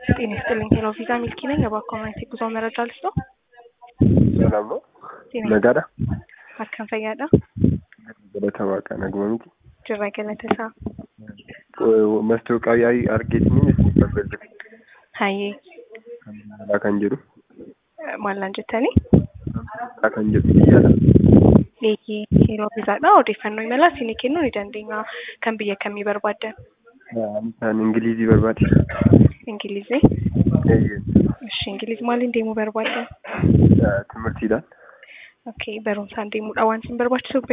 ጤና ይስጥልኝ ሄሎ ቪዛ ሚልኪ ነኝ። እባክዎ ማየት የጉዞ መረጃ ልስጠው? ሰላም ነው? ጤና Nagaadha? akkam fayyaadha? Galata Waaqaa naguma miti. Jirra galata isaa. Mastooqaa yaa'ii argeetiniin isin balbalcha Hayyee kan ilaalaa kan jedhu maallaan jettanii? ilaalaa kan jedhu biyyaadha. Eeyyee yeroo viizaadha odeeffannoo imalaa isinii kennuu ni dandeenya. Kan biyya kamii barbaaddan? Isaan Ingilizii barbaade. Ingilizii? Eeyyee. Ishi Ingiliz maaliin deemuu barbaaddan? Timirtiidhaan. Okay barumsaan deemuudha waan isin barbaachisu